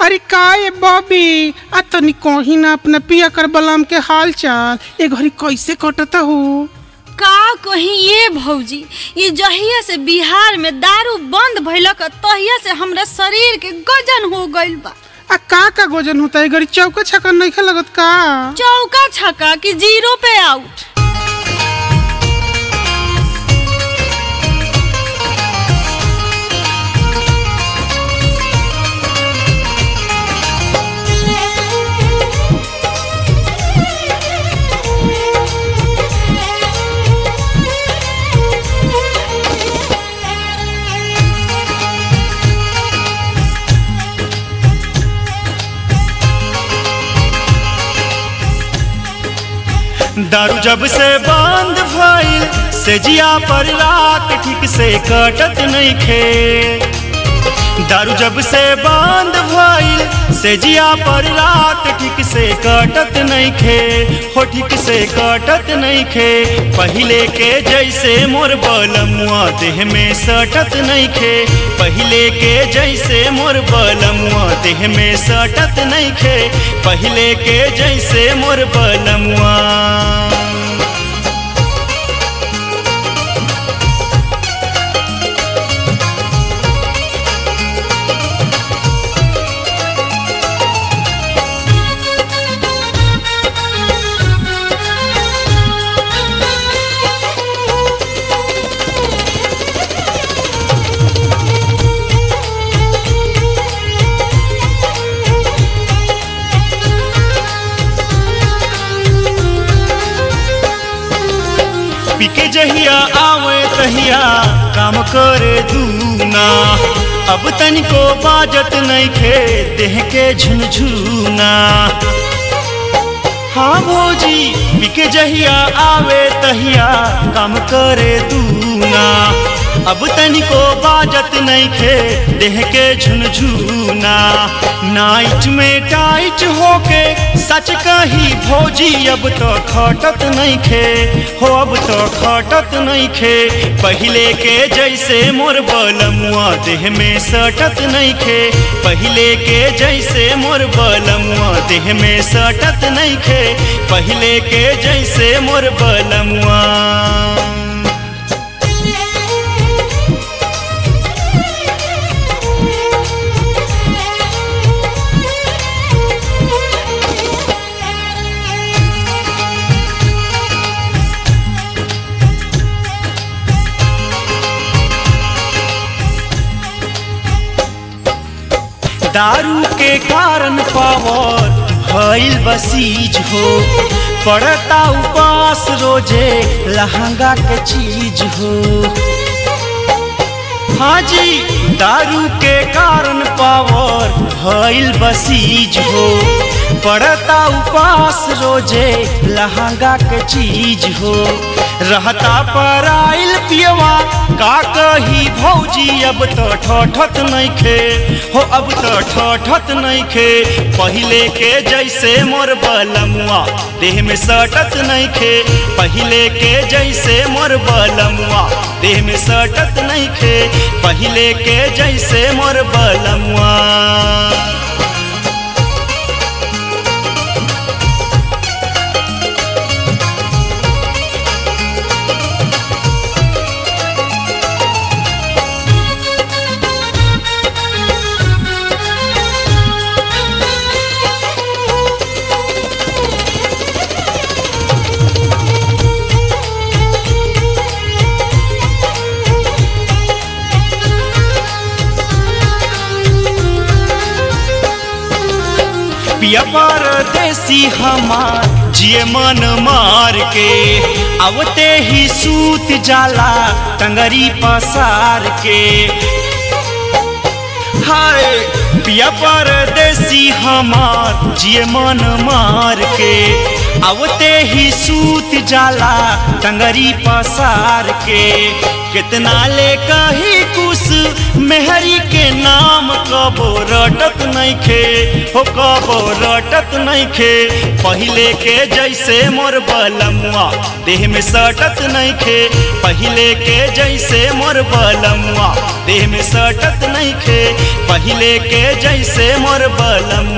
अरे का ये बॉबी आ तनी कहीं ना अपना पिया कर बलम के हाल चाल ए घड़ी कैसे कटता हो का कहीं ये भौजी ये जहिया से बिहार में दारू बंद भइलक तहिया से हमरा शरीर के गजन हो गइल बा आ का का गोजन होता है घड़ी चौका छक्का नहीं लगत का चौका छक्का कि जीरो पे आउट दारू जब से बंद भइल से जिया पर रात ठीक से कटत नहीं खे दारू जब से बंद भइल से जिया पर रात ठीक से कटत नहीं खे हो ठीक से कटत नहीं खे पहले के जैसे मोर बलमुआ देह में सटत नहीं खे पहले के जैसे मोर बलमुआ देह में सटत नहीं खे पहले के जैसे मोर बलमुआ पिके जहिया आवे तहिया काम करे दूना अब तनिको बाजत नहीं खे देह के झुनझुना हाँ भोजी पिके जहिया आवे तहिया काम करे दूना अब तनिको बाजत नहीं खे देह के झुनझुना नाइट में टाइट होके सच कही भोजी अब तो खटत नहीं खे हो अब तो खटत नहीं खे पहले के जैसे मोर बलमुआ देह में सटत नहीं खे पहले के जैसे मोर बलमुआ देह में सटत नहीं खे पहले के जैसे मोर बलमुआ दारू के कारण पावर भइल बसीज हो पड़ता उपास रोजे लहंगा के चीज हो हाँ जी दारू के कारण पावर भइल बसीज हो पड़ता उपास रोजे लहंगा के चीज हो रहता पर आइल पियवा का कही भौजी अब तो ठठत नहीं खे हो अब तो ठठत नहीं खे पहले के जैसे मोर बलमुआ देह में सटत नहीं खे पहले के जैसे मोर बलमुआ देह में सटत नहीं खे पहले के जैसे मोर बलमुआ पिया परदेसी हमार जिए मन मार के आवते ही सूत जाला टंगरी पसार के हाय पिया परदेसी हमार जिए मन मार के आवते ही सूत जाला टंगरी पसार के कितना ले कही कुछ मेहरी के नाम कबो रटत नइखे हो कबो रटत नइखे पहिले के जैसे मोर बलमुआ देह में सटत नइखे पहिले के जैसे मोर बलमुआ देह में सटत नइखे पहिले के जैसे मोर बलमुआ